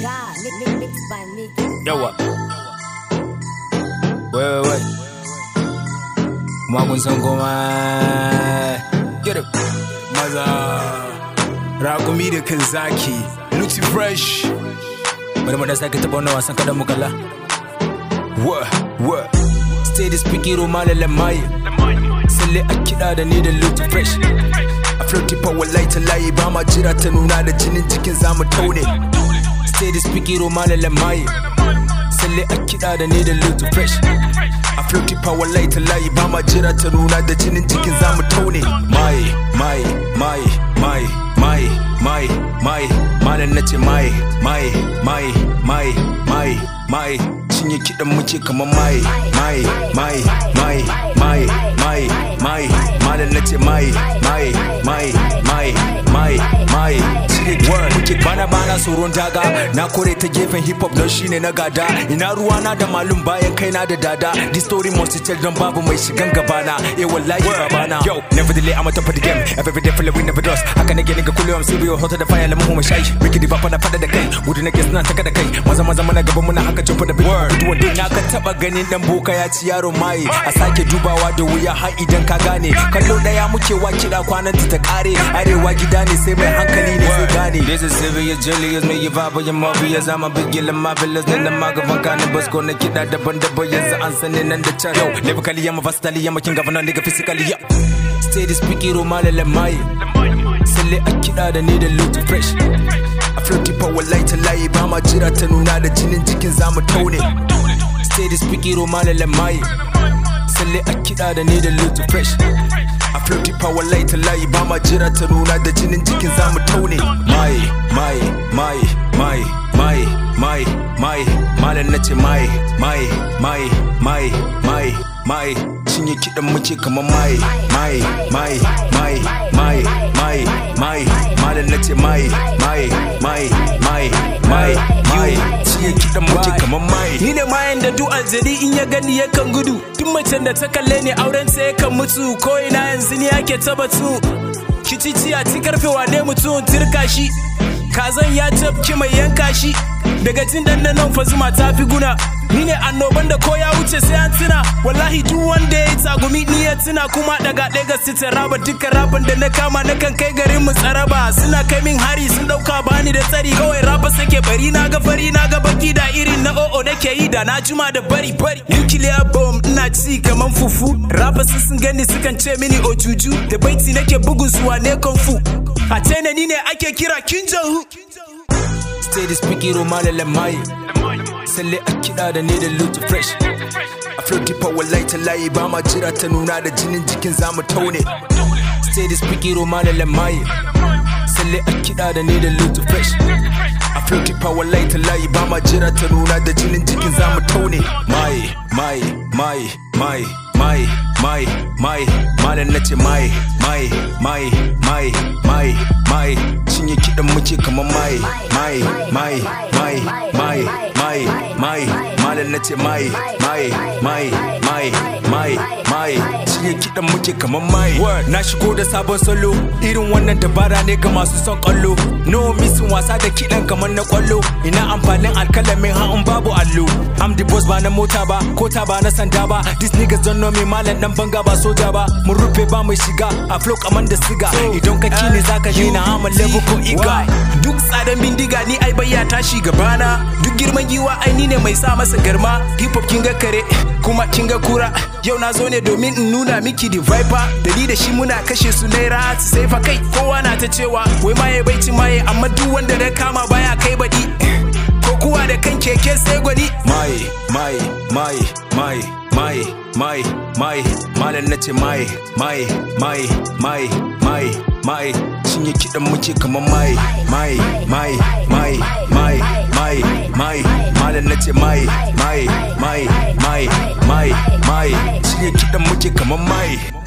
God, mix, mix, mixed by Nicky. Yawa. Wait, wait, wait. Magun san goma. Get it. maza raƙumi da kan zaki luti fresh Bari mu da sake taɓa wannan wasan kaɗan mu kalla. wa wa Stay da speaking Roma da lamaye. Salle a kiɗa da ni da Lutu Fresh. a flirty power light layi ba ma jira ta nuna da jinin jikin zamu taune Stay da speaking Roma da lamaye. Salle a kiɗa da ni da Lutu Fresh. a flirty power light layi ba ma jira ta nuna da jinin jikin zamu taune mai mai mai mai mai mai mai malam nace mai mai mai mai mai mai cinye kiɗan muke kamar mai mai mai mai mai mai mai malam nace mai mai mai mai mai mai cinye kiɗan muke Bana bana tsoron daga na kore ta gefen hip hop don shine na gada ina ruwana da malum bayan kaina da dada this story must tell don babu mai shigan gabana eh wallahi babana yo never delay I'm a top of the game every day full of win never lost haka nake nigga kullum sai biyo hotter da fire lamu mu shayi miki di bapa na fada da kai gudu nake suna taka da kai maza maza mana gaba muna haka jumpa da big gudu wanda na ka taba ganin dan boka ya ci yaro mai a sake dubawa da wuya har idan ka gane kallo daya muke wa kira kwanan ta kare arewa gida ne sai mai hankali ne zai gane this is serious jellious me vibe ya mobius I'm a big gila marvelous nan nan magaban kanin basko na kiɗa daban-daban yanzu an sani nan da can yau lyrically I'm a versatile I'm a king of nigga physically yeah stay the speaking Roma da lamaye Salle a kiɗa da ni da Lutu Fresh a flirty power light layi ba ma jira ta nuna da jinin jikin zamu taune Stay the speaking Roma da lamaye Salle a kiɗa da ni da Lutu Fresh a flirty power light layi ba ma jira ta nuna da jinin jikin zamu taune mai mai mai mai mai mai mai malam nace mai mai mai mai mai mai cinye kiɗan muke kamar mai mai mai mai mai mai mai malam nace mai mai mai mai mai mai cinye kiɗan muke kamar mai Ni ne mayan da duk aljani in ya gani yakan gudu Duk macen da ta kalle ni auren ta yakan mutu Ko ina yanzu ni ake ta batu Kicici a ci karfe wane mutum turka shi Kazan ya tafki mai yanka shi Daga jin nan fa zuma ta fi guna Ni ne annoban da ko ya wuce sai an tuna Wallahi duk wanda ya yi tagumi ni ya tuna Kuma daga Lagos ta raba dukkan raban da na kama na kan kai garin mu tsaraba Suna kai min hari sun dauka bani da tsari Kawai raba sake bari na ga fari na ga baki da irin na o'o nake yi da na juma da bari bari Nuclear bomb ina ci kaman fufu Raba sun sun gani sukan ce mini ojuju Da baiti nake bugun zuwa ne kung fu A China ni ne ake kira Kim Jong-un Stay the speaking Roma da lamaye Salle a kiɗa da ni da Lutu Fresh a flirty power light layi ba ma jira ta nuna da jinin jikin zamu taune Stay the speaking Roma da lamaye Salle a kiɗa da ni da Lutu Fresh a flirty power light layi ba ma jira ta nuna da jinin jikin zamu taune mai mai mai mai mai mai mai malam nace mai mai mai mai mai mai cinye kiɗan muke kamar mai mai mai mai mai mai mai malam nace mai mai mai mai mai mai cinye kiɗan muke kamar mai Word. Na shigo da sabon salo irin wannan dabara ne ga masu son kwallo. No missing wasa da kiɗan kamar na kwallo. Ina amfanin alkalamin ha'un babu allo. I'm the boss ba na mota ba, kota ba na sanda ba. These niggas don't know me malam dan banga ba soja ba. Mun rufe ba mai shiga a flow kamar da siga. Idan ka kini zaka je na hama level ko iga. Duk tsadan bindiga ni ai bayya tashi gabana Duk girman giwa ai ni ne mai sa masa garma Hip hop kin ga kare kuma kin ga kura Yau na zo ne domin in nuna miki the viper Da ni da shi muna kashe su naira su sai fa kai Kowa na ta cewa wai maye bai ci maye Amma duk wanda da kama baya kai baɗi Ko kuwa da kan keke sai gwani mai mai mai mai mai mai mai malam nace mai mai mai mai mai mai cinye kiɗan muke kamar mai mai mai mai mai mai mai malam nace mai mai mai mai mai mai cinye kiɗan muke kamar mai